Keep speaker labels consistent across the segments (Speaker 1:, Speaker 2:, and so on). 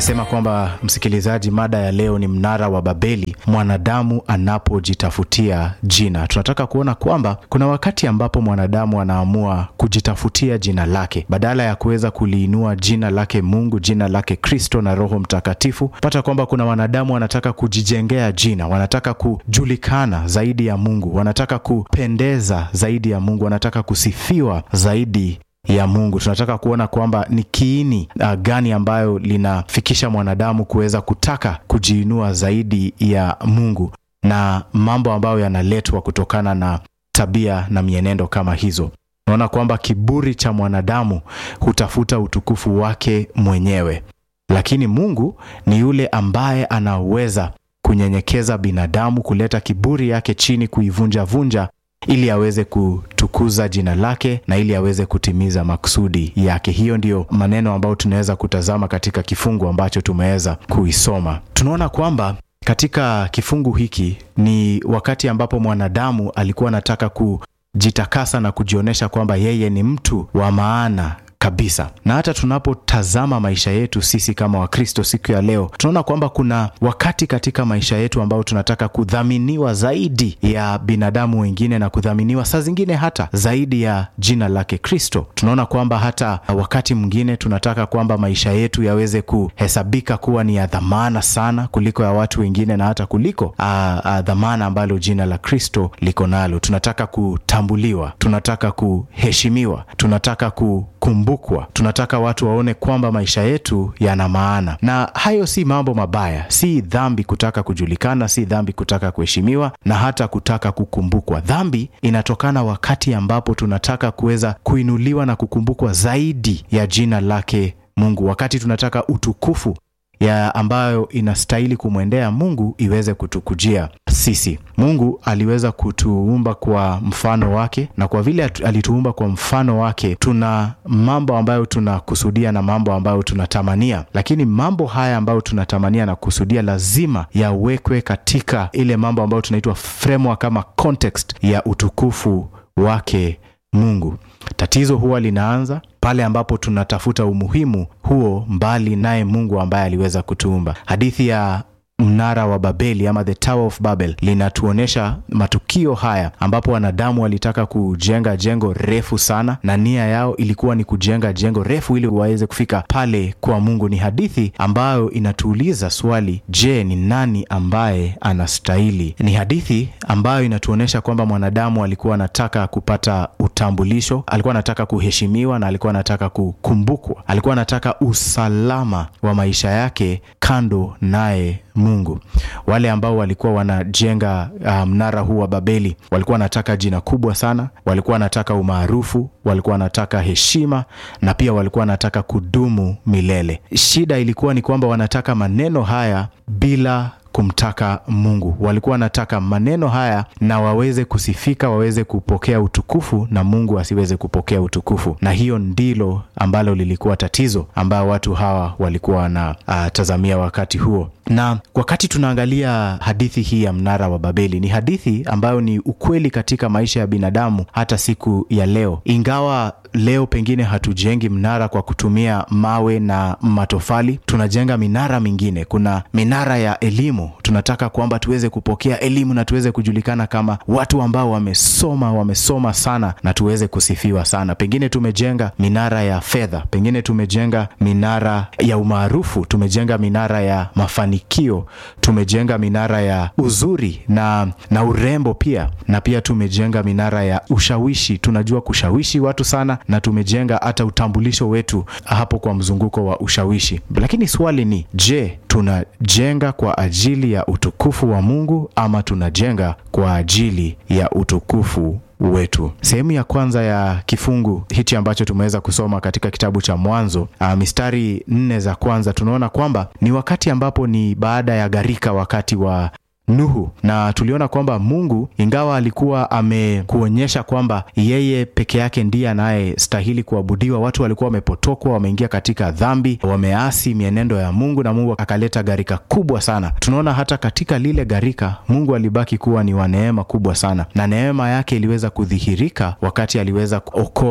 Speaker 1: Nasema kwamba msikilizaji, mada ya leo ni mnara wa Babeli, mwanadamu anapojitafutia jina. Tunataka kuona kwamba kuna wakati ambapo mwanadamu anaamua kujitafutia jina lake badala ya kuweza kuliinua jina lake Mungu, jina lake Kristo na Roho Mtakatifu. Pata kwamba kuna wanadamu wanataka kujijengea jina, wanataka kujulikana zaidi ya Mungu, wanataka kupendeza zaidi ya Mungu, wanataka kusifiwa zaidi ya Mungu. Tunataka kuona kwamba ni kiini uh, gani ambayo linafikisha mwanadamu kuweza kutaka kujiinua zaidi ya Mungu na mambo ambayo yanaletwa kutokana na tabia na mienendo kama hizo. Unaona kwamba kiburi cha mwanadamu hutafuta utukufu wake mwenyewe, lakini Mungu ni yule ambaye anaweza kunyenyekeza binadamu, kuleta kiburi yake chini, kuivunjavunja ili aweze kutukuza jina lake na ili aweze kutimiza makusudi yake. Hiyo ndiyo maneno ambayo tunaweza kutazama katika kifungu ambacho tumeweza kuisoma. Tunaona kwamba katika kifungu hiki ni wakati ambapo mwanadamu alikuwa anataka kujitakasa na kujionyesha kwamba yeye ni mtu wa maana kabisa. Na hata tunapotazama maisha yetu sisi kama Wakristo siku ya leo, tunaona kwamba kuna wakati katika maisha yetu ambao tunataka kudhaminiwa zaidi ya binadamu wengine na kudhaminiwa saa zingine hata zaidi ya jina lake Kristo. Tunaona kwamba hata wakati mwingine tunataka kwamba maisha yetu yaweze kuhesabika kuwa ni ya dhamana sana kuliko ya watu wengine na hata kuliko a, a, dhamana ambalo jina la Kristo liko nalo. Tunataka kutambuliwa, tunataka kuheshimiwa, tunataka ku kumbukwa tunataka watu waone kwamba maisha yetu yana maana, na hayo si mambo mabaya. Si dhambi kutaka kujulikana, si dhambi kutaka kuheshimiwa na hata kutaka kukumbukwa. Dhambi inatokana wakati ambapo tunataka kuweza kuinuliwa na kukumbukwa zaidi ya jina lake Mungu, wakati tunataka utukufu ya ambayo inastahili kumwendea Mungu iweze kutukujia sisi. Mungu aliweza kutuumba kwa mfano wake, na kwa vile alituumba kwa mfano wake, tuna mambo ambayo tunakusudia na mambo ambayo tunatamania, lakini mambo haya ambayo tunatamania na kusudia lazima yawekwe katika ile mambo ambayo tunaitwa framework kama context ya utukufu wake Mungu. Tatizo huwa linaanza pale ambapo tunatafuta umuhimu huo mbali naye Mungu ambaye aliweza kutuumba. Hadithi ya mnara wa Babeli ama the Tower of Babel linatuonyesha matukio haya ambapo wanadamu walitaka kujenga jengo refu sana, na nia yao ilikuwa ni kujenga jengo refu ili waweze kufika pale kwa Mungu. Ni hadithi ambayo inatuuliza swali, je, ni nani ambaye anastahili? Ni hadithi ambayo inatuonyesha kwamba mwanadamu alikuwa anataka kupata utambulisho, alikuwa anataka kuheshimiwa na alikuwa anataka kukumbukwa, alikuwa anataka usalama wa maisha yake kando naye Mungu. Wale ambao walikuwa wanajenga uh, mnara huu wa Babeli walikuwa wanataka jina kubwa sana, walikuwa wanataka umaarufu, walikuwa wanataka heshima na pia walikuwa wanataka kudumu milele. Shida ilikuwa ni kwamba wanataka maneno haya bila kumtaka Mungu. Walikuwa wanataka maneno haya na waweze kusifika, waweze kupokea utukufu na Mungu asiweze kupokea utukufu, na hiyo ndilo ambalo lilikuwa tatizo ambayo watu hawa walikuwa wanatazamia uh, wakati huo. Na wakati tunaangalia hadithi hii ya mnara wa Babeli, ni hadithi ambayo ni ukweli katika maisha ya binadamu hata siku ya leo, ingawa leo pengine hatujengi mnara kwa kutumia mawe na matofali, tunajenga minara mingine. Kuna minara ya elimu, tunataka kwamba tuweze kupokea elimu na tuweze kujulikana kama watu ambao wamesoma, wamesoma sana na tuweze kusifiwa sana. Pengine tumejenga minara ya fedha, pengine tumejenga minara ya umaarufu, tumejenga minara ya mafanikio, tumejenga minara ya uzuri na, na urembo pia, na pia tumejenga minara ya ushawishi. Tunajua kushawishi watu sana na tumejenga hata utambulisho wetu hapo kwa mzunguko wa ushawishi. Lakini swali ni je, tunajenga kwa ajili ya utukufu wa Mungu ama tunajenga kwa ajili ya utukufu wetu. Sehemu ya kwanza ya kifungu hichi ambacho tumeweza kusoma katika kitabu cha Mwanzo, uh, mistari nne za kwanza, tunaona kwamba ni wakati ambapo ni baada ya gharika, wakati wa Nuhu na tuliona kwamba Mungu ingawa alikuwa amekuonyesha kwamba yeye peke yake ndiye anayestahili kuabudiwa, watu walikuwa wamepotokwa, wameingia katika dhambi, wameasi mienendo ya Mungu na Mungu akaleta gharika kubwa sana. Tunaona hata katika lile gharika Mungu alibaki kuwa ni wa neema kubwa sana, na neema yake iliweza kudhihirika wakati aliweza kuokoa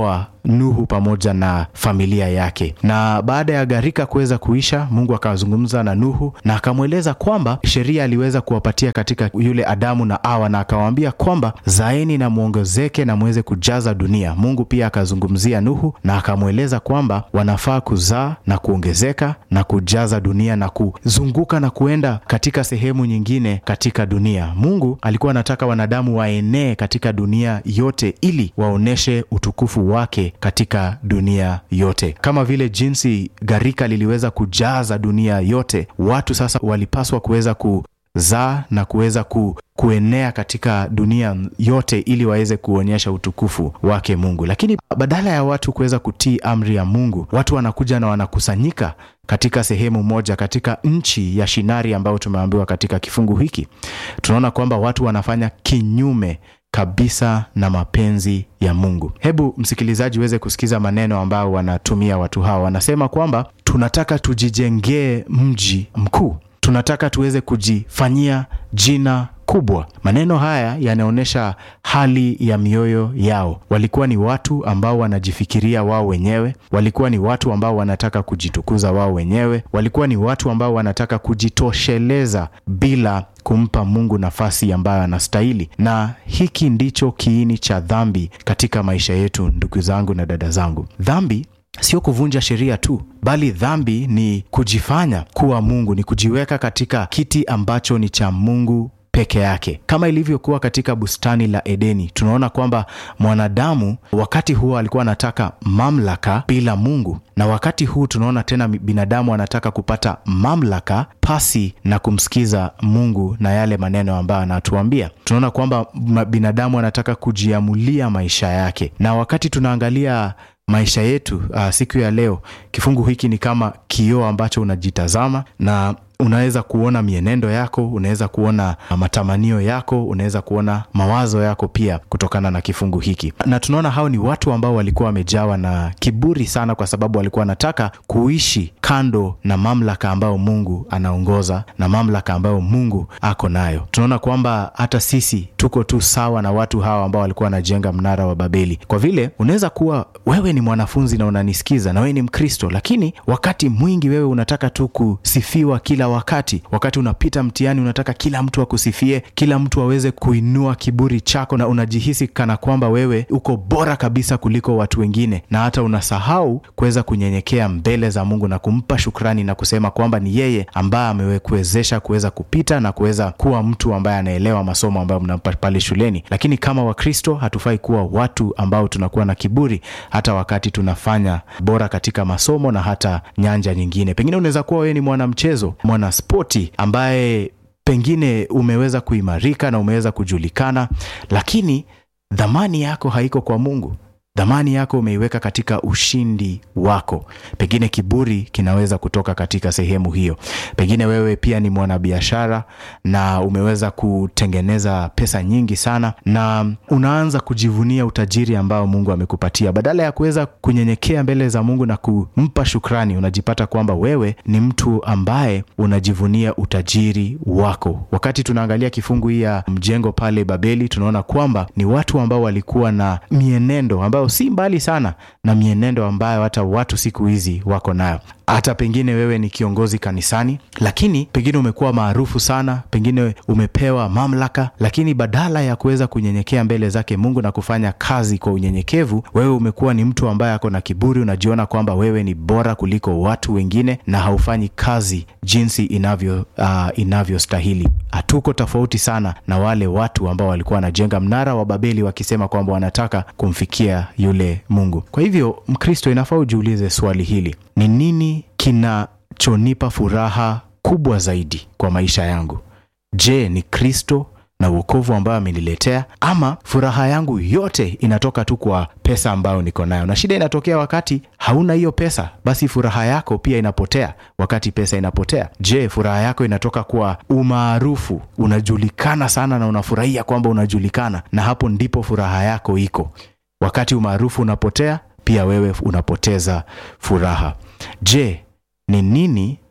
Speaker 1: Nuhu pamoja na familia yake. Na baada ya gharika kuweza kuisha, Mungu akazungumza na Nuhu na akamweleza kwamba sheria aliweza kuwapatia katika yule Adamu na Hawa, na akawaambia kwamba zaeni na mwongezeke na mweze kujaza dunia. Mungu pia akazungumzia Nuhu na akamweleza kwamba wanafaa kuzaa na kuongezeka na kujaza dunia na kuzunguka na kuenda katika sehemu nyingine katika dunia. Mungu alikuwa anataka wanadamu waenee katika dunia yote ili waoneshe utukufu wake katika dunia yote. Kama vile jinsi gharika liliweza kujaza dunia yote, watu sasa walipaswa kuweza kuzaa na kuweza ku kuenea katika dunia yote ili waweze kuonyesha utukufu wake Mungu. Lakini badala ya watu kuweza kutii amri ya Mungu, watu wanakuja na wanakusanyika katika sehemu moja, katika nchi ya Shinari ambayo tumeambiwa katika kifungu hiki. Tunaona kwamba watu wanafanya kinyume kabisa na mapenzi ya Mungu. Hebu msikilizaji uweze kusikiza maneno ambayo wanatumia watu hawa. Wanasema kwamba tunataka tujijengee mji mkuu, tunataka tuweze kujifanyia jina kubwa. Maneno haya yanaonyesha hali ya mioyo yao. Walikuwa ni watu ambao wanajifikiria wao wenyewe, walikuwa ni watu ambao wanataka kujitukuza wao wenyewe, walikuwa ni watu ambao wanataka kujitosheleza bila kumpa Mungu nafasi ambayo anastahili. Na hiki ndicho kiini cha dhambi katika maisha yetu, ndugu zangu na dada zangu. Dhambi sio kuvunja sheria tu, bali dhambi ni kujifanya kuwa Mungu, ni kujiweka katika kiti ambacho ni cha Mungu peke yake, kama ilivyokuwa katika bustani la Edeni. Tunaona kwamba mwanadamu wakati huo alikuwa anataka mamlaka bila Mungu, na wakati huu tunaona tena binadamu anataka kupata mamlaka pasi na kumsikiza Mungu na yale maneno ambayo anatuambia. Tunaona kwamba binadamu anataka kujiamulia maisha yake, na wakati tunaangalia maisha yetu uh, siku ya leo, kifungu hiki ni kama kioo ambacho unajitazama na unaweza kuona mienendo yako, unaweza kuona matamanio yako, unaweza kuona mawazo yako pia kutokana na kifungu hiki. Na tunaona hao ni watu ambao walikuwa wamejawa na kiburi sana, kwa sababu walikuwa wanataka kuishi kando na mamlaka ambayo Mungu anaongoza na mamlaka ambayo Mungu ako nayo. Tunaona kwamba hata sisi tuko tu sawa na watu hawa ambao walikuwa wanajenga mnara wa Babeli, kwa vile unaweza kuwa wewe ni mwanafunzi na unanisikiza na wewe ni Mkristo, lakini wakati mwingi wewe unataka tu kusifiwa kila wakati. Wakati unapita mtihani, unataka kila mtu akusifie, kila mtu aweze kuinua kiburi chako, na unajihisi kana kwamba wewe uko bora kabisa kuliko watu wengine, na hata unasahau kuweza kunyenyekea mbele za Mungu na kumpa shukrani na kusema kwamba ni yeye ambaye amekuwezesha kuweza kupita na kuweza kuwa mtu ambaye anaelewa masomo ambayo mnampa pale shuleni. Lakini kama Wakristo hatufai kuwa watu ambao tunakuwa na kiburi hata wakati tunafanya bora katika masomo na hata nyanja nyingine. Pengine unaweza kuwa wewe ni mwanamchezo, mwana spoti ambaye pengine umeweza kuimarika na umeweza kujulikana, lakini dhamani yako haiko kwa Mungu. Dhamani yako umeiweka katika ushindi wako. Pengine kiburi kinaweza kutoka katika sehemu hiyo. Pengine wewe pia ni mwanabiashara na umeweza kutengeneza pesa nyingi sana, na unaanza kujivunia utajiri ambao Mungu amekupatia. Badala ya kuweza kunyenyekea mbele za Mungu na kumpa shukrani, unajipata kwamba wewe ni mtu ambaye unajivunia utajiri wako. Wakati tunaangalia kifungu hii ya mjengo pale Babeli, tunaona kwamba ni watu ambao walikuwa na mienendo ambayo si mbali sana na mienendo ambayo hata watu siku hizi wako nayo. Hata pengine wewe ni kiongozi kanisani, lakini pengine umekuwa maarufu sana, pengine umepewa mamlaka, lakini badala ya kuweza kunyenyekea mbele zake Mungu na kufanya kazi kwa unyenyekevu, wewe umekuwa ni mtu ambaye ako na kiburi. Unajiona kwamba wewe ni bora kuliko watu wengine na haufanyi kazi jinsi inavyo uh, inavyostahili. Hatuko tofauti sana na wale watu ambao walikuwa wanajenga mnara wa Babeli wakisema kwamba wanataka kumfikia yule Mungu. Kwa hivyo, Mkristo, inafaa ujiulize swali hili: ni nini kinachonipa furaha kubwa zaidi kwa maisha yangu? Je, ni Kristo na uokovu ambayo ameniletea, ama furaha yangu yote inatoka tu kwa pesa ambayo niko nayo? Na shida inatokea wakati hauna hiyo pesa, basi furaha yako pia inapotea wakati pesa inapotea. Je, furaha yako inatoka kwa umaarufu? Unajulikana sana na unafurahia kwamba unajulikana, na hapo ndipo furaha yako iko. Wakati umaarufu unapotea, pia wewe unapoteza furaha. Je, ni nini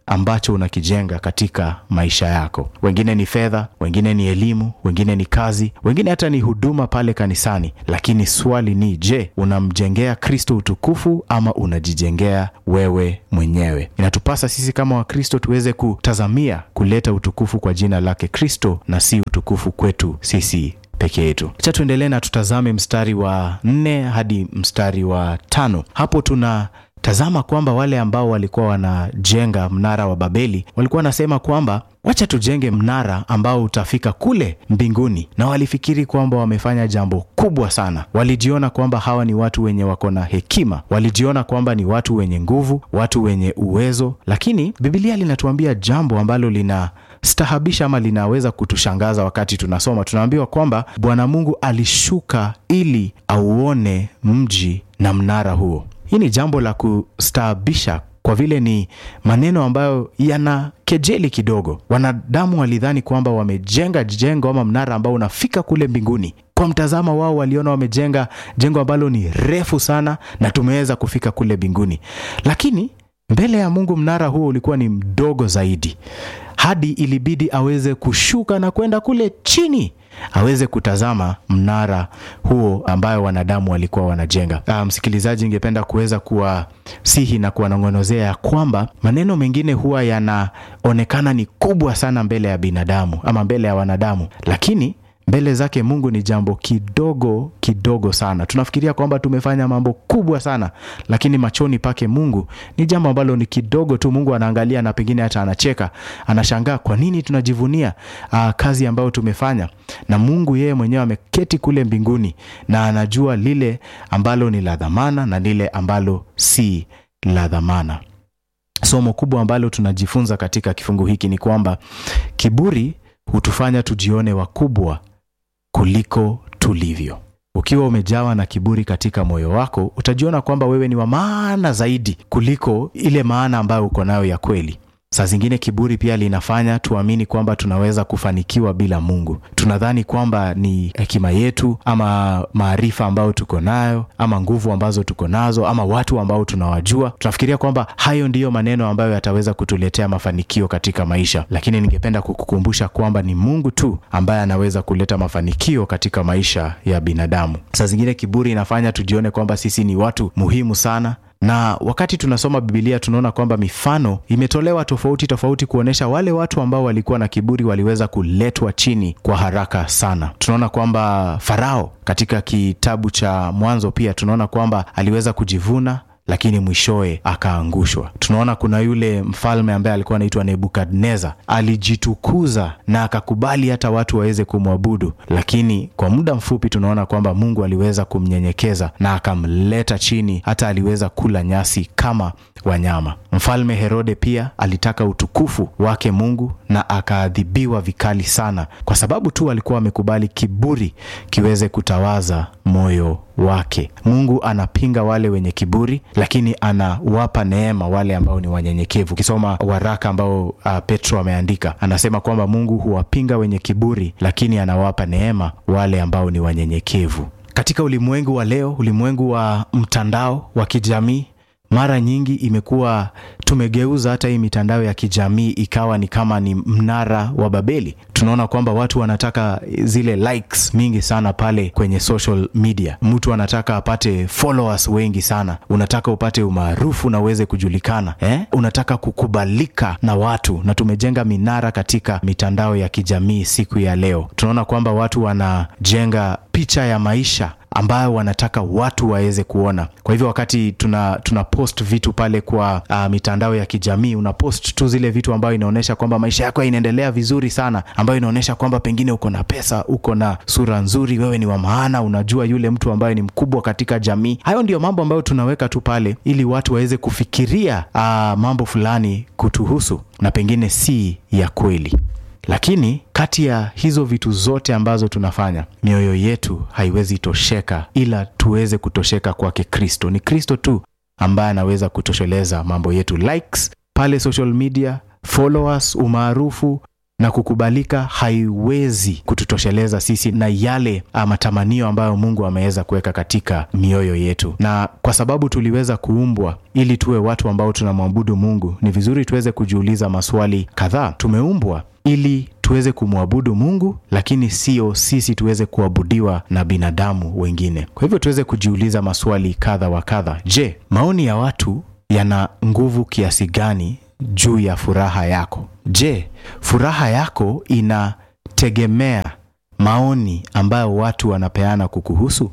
Speaker 1: ambacho unakijenga katika maisha yako. Wengine ni fedha, wengine ni elimu, wengine ni kazi, wengine hata ni huduma pale kanisani. Lakini swali ni je, unamjengea Kristo utukufu ama unajijengea wewe mwenyewe? Inatupasa sisi kama Wakristo tuweze kutazamia kuleta utukufu kwa jina lake Kristo na si utukufu kwetu sisi peke yetu. Acha tuendelee na tutazame mstari wa nne hadi mstari wa tano. Hapo tuna tazama kwamba wale ambao walikuwa wanajenga mnara wa Babeli walikuwa wanasema kwamba wacha tujenge mnara ambao utafika kule mbinguni, na walifikiri kwamba wamefanya jambo kubwa sana. Walijiona kwamba hawa ni watu wenye wako na hekima, walijiona kwamba ni watu wenye nguvu, watu wenye uwezo, lakini Biblia linatuambia jambo ambalo lina stahabisha ama linaweza kutushangaza. Wakati tunasoma tunaambiwa kwamba Bwana Mungu alishuka ili auone mji na mnara huo. Hii ni jambo la kustaabisha kwa vile ni maneno ambayo yana kejeli kidogo. Wanadamu walidhani kwamba wamejenga jengo ama mnara ambao unafika kule mbinguni. Kwa mtazamo wao, waliona wamejenga jengo ambalo ni refu sana na tumeweza kufika kule mbinguni, lakini mbele ya Mungu mnara huo ulikuwa ni mdogo zaidi, hadi ilibidi aweze kushuka na kwenda kule chini aweze kutazama mnara huo ambayo wanadamu walikuwa wanajenga. Ah, msikilizaji, ningependa kuweza kuwasihi na kuwanong'onozea ya kwamba maneno mengine huwa yanaonekana ni kubwa sana mbele ya binadamu ama mbele ya wanadamu, lakini mbele zake Mungu ni jambo kidogo kidogo sana. Tunafikiria kwamba tumefanya mambo kubwa sana, lakini machoni pake Mungu ni jambo ambalo ni kidogo tu. Mungu anaangalia na pengine hata anacheka, anashangaa kwa nini tunajivunia aa, kazi ambayo tumefanya. Na Mungu yeye mwenyewe ameketi kule mbinguni na anajua lile ambalo ni la dhamana na lile ambalo si la dhamana. Somo kubwa ambalo tunajifunza katika kifungu hiki ni kwamba kiburi hutufanya tujione wakubwa kuliko tulivyo. Ukiwa umejawa na kiburi katika moyo wako, utajiona kwamba wewe ni wa maana zaidi kuliko ile maana ambayo uko nayo ya kweli. Saa zingine kiburi pia linafanya tuamini kwamba tunaweza kufanikiwa bila Mungu. Tunadhani kwamba ni hekima yetu ama maarifa ambayo tuko nayo ama nguvu ambazo tuko nazo ama watu ambao tunawajua. Tunafikiria kwamba hayo ndiyo maneno ambayo yataweza kutuletea mafanikio katika maisha, lakini ningependa kukukumbusha kwamba ni Mungu tu ambaye anaweza kuleta mafanikio katika maisha ya binadamu. Saa zingine kiburi inafanya tujione kwamba sisi ni watu muhimu sana na wakati tunasoma Bibilia tunaona kwamba mifano imetolewa tofauti tofauti kuonyesha wale watu ambao walikuwa na kiburi waliweza kuletwa chini kwa haraka sana. Tunaona kwamba Farao katika kitabu cha Mwanzo pia tunaona kwamba aliweza kujivuna lakini mwishowe akaangushwa. Tunaona kuna yule mfalme ambaye alikuwa anaitwa Nebukadneza, alijitukuza na akakubali hata watu waweze kumwabudu, lakini kwa muda mfupi tunaona kwamba Mungu aliweza kumnyenyekeza na akamleta chini, hata aliweza kula nyasi kama wanyama. Mfalme Herode pia alitaka utukufu wake Mungu na akaadhibiwa vikali sana, kwa sababu tu alikuwa amekubali kiburi kiweze kutawaza moyo wake. Mungu anapinga wale wenye kiburi, lakini anawapa neema wale ambao ni wanyenyekevu. Ukisoma waraka ambao uh, Petro ameandika, anasema kwamba Mungu huwapinga wenye kiburi, lakini anawapa neema wale ambao ni wanyenyekevu. Katika ulimwengu wa leo, ulimwengu wa mtandao wa kijamii mara nyingi imekuwa tumegeuza hata hii mitandao ya kijamii ikawa ni kama ni mnara wa Babeli. Tunaona kwamba watu wanataka zile likes mingi sana pale kwenye social media. Mtu anataka apate followers wengi sana, unataka upate umaarufu na uweze kujulikana eh? Unataka kukubalika na watu, na tumejenga minara katika mitandao ya kijamii. Siku ya leo tunaona kwamba watu wanajenga picha ya maisha ambayo wanataka watu waweze kuona. Kwa hivyo wakati tuna, tuna post vitu pale kwa uh, mitandao ya kijamii, una post tu zile vitu ambayo inaonyesha kwamba maisha yako inaendelea vizuri sana, ambayo inaonyesha kwamba pengine uko na pesa, uko na sura nzuri, wewe ni wa maana, unajua yule mtu ambaye ni mkubwa katika jamii. Hayo ndiyo mambo ambayo tunaweka tu pale ili watu waweze kufikiria uh, mambo fulani kutuhusu na pengine si ya kweli lakini kati ya hizo vitu zote ambazo tunafanya, mioyo yetu haiwezi tosheka ila tuweze kutosheka kwake Kristo. Ni Kristo tu ambaye anaweza kutosheleza mambo yetu. Likes pale social media, followers, umaarufu, na kukubalika haiwezi kututosheleza sisi na yale matamanio ambayo Mungu ameweza kuweka katika mioyo yetu. Na kwa sababu tuliweza kuumbwa ili tuwe watu ambao tunamwabudu Mungu, ni vizuri tuweze kujiuliza maswali kadhaa. Tumeumbwa ili tuweze kumwabudu Mungu, lakini sio sisi tuweze kuabudiwa na binadamu wengine. Kwa hivyo tuweze kujiuliza maswali kadha wa kadha. Je, maoni ya watu yana nguvu kiasi gani juu ya furaha yako? Je, furaha yako inategemea maoni ambayo watu wanapeana kukuhusu,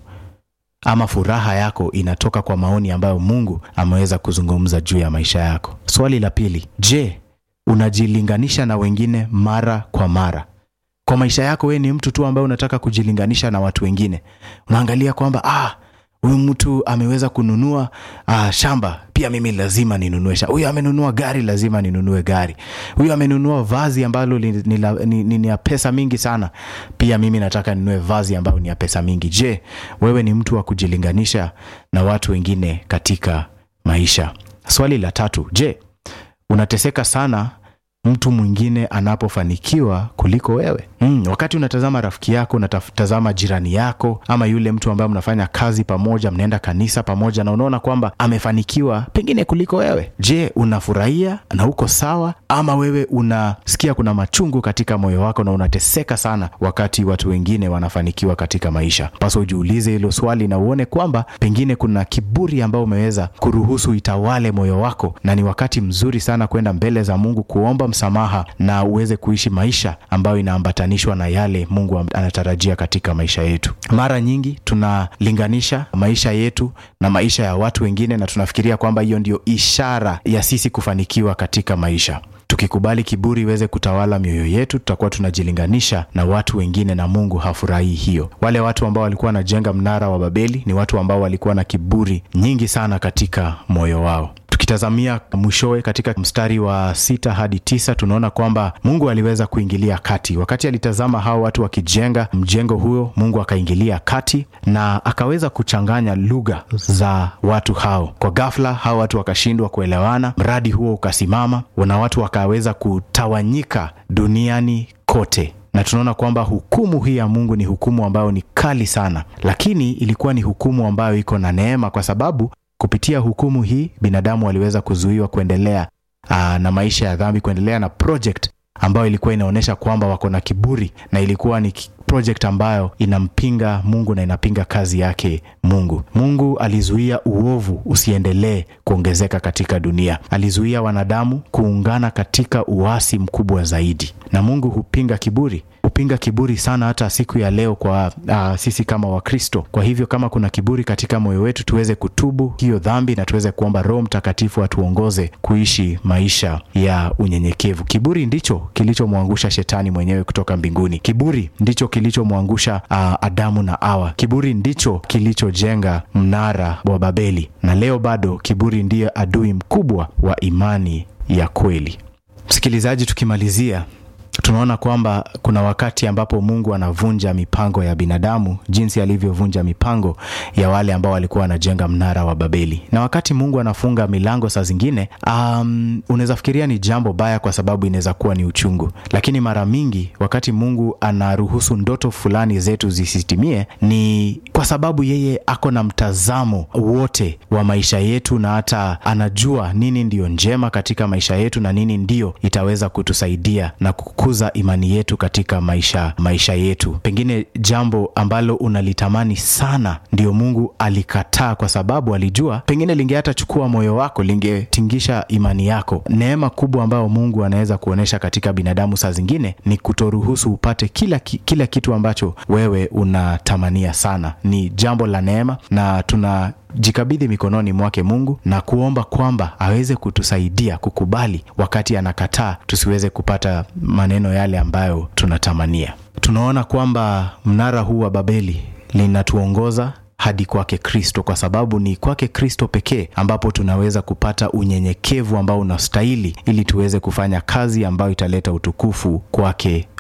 Speaker 1: ama furaha yako inatoka kwa maoni ambayo Mungu ameweza kuzungumza juu ya maisha yako? Swali la pili, je, unajilinganisha na wengine mara kwa mara? Kwa maisha yako, wewe ni mtu tu ambaye unataka kujilinganisha na watu wengine. Unaangalia kwamba ah, huyu mtu ameweza kununua ah, shamba, pia mimi lazima ninunue shamba. Huyu amenunua gari, lazima ninunue gari. Huyu amenunua vazi ambalo ni, ni, ni, ni, ni ya pesa mingi sana, pia mimi nataka ninunue vazi ambalo ni ya pesa mingi. Je, wewe ni mtu wa kujilinganisha na watu wengine katika maisha? Swali la tatu, je, unateseka sana mtu mwingine anapofanikiwa kuliko wewe? Mm, wakati unatazama rafiki yako, unatazama jirani yako, ama yule mtu ambaye mnafanya kazi pamoja, mnaenda kanisa pamoja, na unaona kwamba amefanikiwa pengine kuliko wewe, je, unafurahia na uko sawa, ama wewe unasikia kuna machungu katika moyo wako na unateseka sana wakati watu wengine wanafanikiwa katika maisha? Pasa ujiulize hilo swali na uone kwamba pengine kuna kiburi ambao umeweza kuruhusu itawale moyo wako, na ni wakati mzuri sana kwenda mbele za Mungu kuomba msamaha na uweze kuishi maisha ambayo inaambatanishwa na yale Mungu anatarajia katika maisha yetu. Mara nyingi tunalinganisha maisha yetu na maisha ya watu wengine, na tunafikiria kwamba hiyo ndio ishara ya sisi kufanikiwa katika maisha. Tukikubali kiburi iweze kutawala mioyo yetu, tutakuwa tunajilinganisha na watu wengine, na Mungu hafurahii hiyo. Wale watu ambao walikuwa wanajenga mnara wa Babeli ni watu ambao walikuwa na kiburi nyingi sana katika moyo wao. Tukitazamia mwishowe katika mstari wa sita hadi tisa tunaona kwamba Mungu aliweza kuingilia kati. Wakati alitazama hao watu wakijenga mjengo huo, Mungu akaingilia kati na akaweza kuchanganya lugha za watu hao. Kwa ghafla, hao watu wakashindwa kuelewana, mradi huo ukasimama na watu wakaweza kutawanyika duniani kote na tunaona kwamba hukumu hii ya Mungu ni hukumu ambayo ni kali sana, lakini ilikuwa ni hukumu ambayo iko na neema, kwa sababu kupitia hukumu hii binadamu waliweza kuzuiwa kuendelea aa, na maisha ya dhambi, kuendelea na project ambayo ilikuwa inaonyesha kwamba wako na kiburi, na ilikuwa ni project ambayo inampinga Mungu na inapinga kazi yake Mungu. Mungu alizuia uovu usiendelee kuongezeka katika dunia, alizuia wanadamu kuungana katika uasi mkubwa zaidi, na Mungu hupinga kiburi hupinga kiburi sana hata siku ya leo kwa uh, sisi kama Wakristo. Kwa hivyo kama kuna kiburi katika moyo wetu, tuweze kutubu hiyo dhambi na tuweze kuomba Roho Mtakatifu atuongoze kuishi maisha ya unyenyekevu. Kiburi ndicho kilichomwangusha shetani mwenyewe kutoka mbinguni. Kiburi ndicho kilichomwangusha uh, Adamu na Hawa. Kiburi ndicho kilichojenga mnara wa Babeli, na leo bado kiburi ndiye adui mkubwa wa imani ya kweli. Msikilizaji, tukimalizia tunaona kwamba kuna wakati ambapo Mungu anavunja mipango ya binadamu jinsi alivyovunja mipango ya wale ambao walikuwa wanajenga mnara wa Babeli. Na wakati Mungu anafunga milango saa zingine, um, unaweza fikiria ni jambo baya, kwa sababu inaweza kuwa ni uchungu, lakini mara mingi wakati Mungu anaruhusu ndoto fulani zetu zisitimie, ni kwa sababu yeye ako na mtazamo wote wa maisha yetu, na hata anajua nini ndiyo njema katika maisha yetu na nini ndiyo itaweza kutusaidia na kukuza imani yetu katika maisha maisha yetu. Pengine jambo ambalo unalitamani sana ndio Mungu alikataa, kwa sababu alijua pengine linge hata chukua moyo wako, lingetingisha imani yako. Neema kubwa ambayo Mungu anaweza kuonyesha katika binadamu saa zingine ni kutoruhusu upate kila, kila kitu ambacho wewe unatamania sana. Ni jambo la neema na tuna jikabidhi mikononi mwake Mungu na kuomba kwamba aweze kutusaidia kukubali wakati anakataa, tusiweze kupata maneno yale ambayo tunatamania. Tunaona kwamba mnara huu wa Babeli linatuongoza hadi kwake Kristo, kwa sababu ni kwake Kristo pekee ambapo tunaweza kupata unyenyekevu ambao unastahili ili tuweze kufanya kazi ambayo italeta utukufu kwake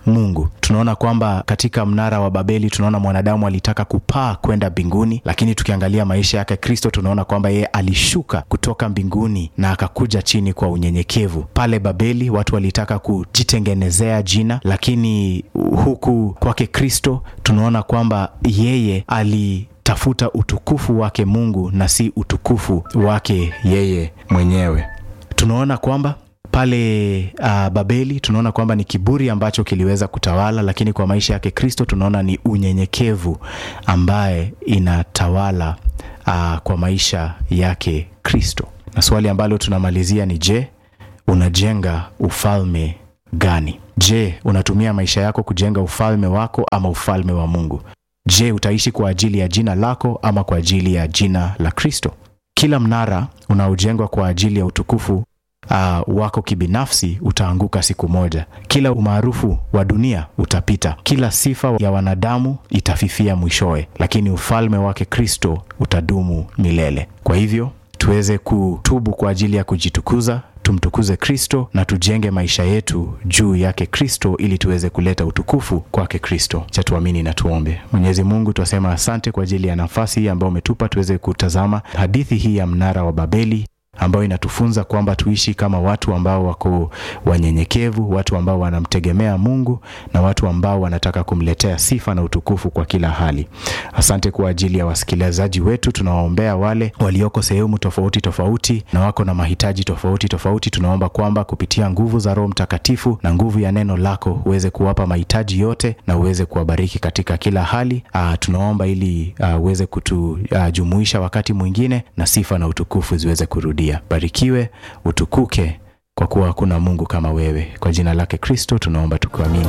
Speaker 1: Mungu. Tunaona kwamba katika mnara wa Babeli tunaona mwanadamu alitaka kupaa kwenda mbinguni, lakini tukiangalia maisha yake Kristo tunaona kwamba yeye alishuka kutoka mbinguni na akakuja chini kwa unyenyekevu. Pale Babeli watu walitaka kujitengenezea jina, lakini huku kwake Kristo tunaona kwamba yeye ali tafuta utukufu wake Mungu na si utukufu wake yeye mwenyewe. Tunaona kwamba pale uh, Babeli tunaona kwamba ni kiburi ambacho kiliweza kutawala, lakini kwa maisha yake Kristo tunaona ni unyenyekevu ambaye inatawala uh, kwa maisha yake Kristo. Na swali ambalo tunamalizia ni je, unajenga ufalme gani? Je, unatumia maisha yako kujenga ufalme wako ama ufalme wa Mungu? Je, utaishi kwa ajili ya jina lako ama kwa ajili ya jina la Kristo? Kila mnara unaojengwa kwa ajili ya utukufu uh, wako kibinafsi utaanguka siku moja. Kila umaarufu wa dunia utapita, kila sifa ya wanadamu itafifia mwishowe, lakini ufalme wake Kristo utadumu milele. Kwa hivyo tuweze kutubu kwa ajili ya kujitukuza tumtukuze Kristo na tujenge maisha yetu juu yake Kristo ili tuweze kuleta utukufu kwake Kristo. Cha tuamini na tuombe. Mwenyezi Mungu, twasema asante kwa ajili ya nafasi hii ambayo umetupa tuweze kutazama hadithi hii ya mnara wa Babeli ambayo inatufunza kwamba tuishi kama watu ambao wako wanyenyekevu, watu ambao wanamtegemea Mungu na watu ambao wanataka kumletea sifa na utukufu kwa kila hali. Asante kwa ajili ya wasikilizaji wetu, tunawaombea wale walioko sehemu tofauti tofauti na wako na mahitaji tofauti tofauti. Tunaomba kwamba kupitia nguvu za Roho Mtakatifu na nguvu ya neno lako uweze kuwapa mahitaji yote na uweze kuwabariki katika kila hali. Uh, tunaomba ili uh, uweze kutujumuisha uh, wakati mwingine na sifa na utukufu ziweze kurudia. Barikiwe, utukuke kwa kuwa hakuna Mungu kama wewe. Kwa jina lake Kristo tunaomba tukiamini.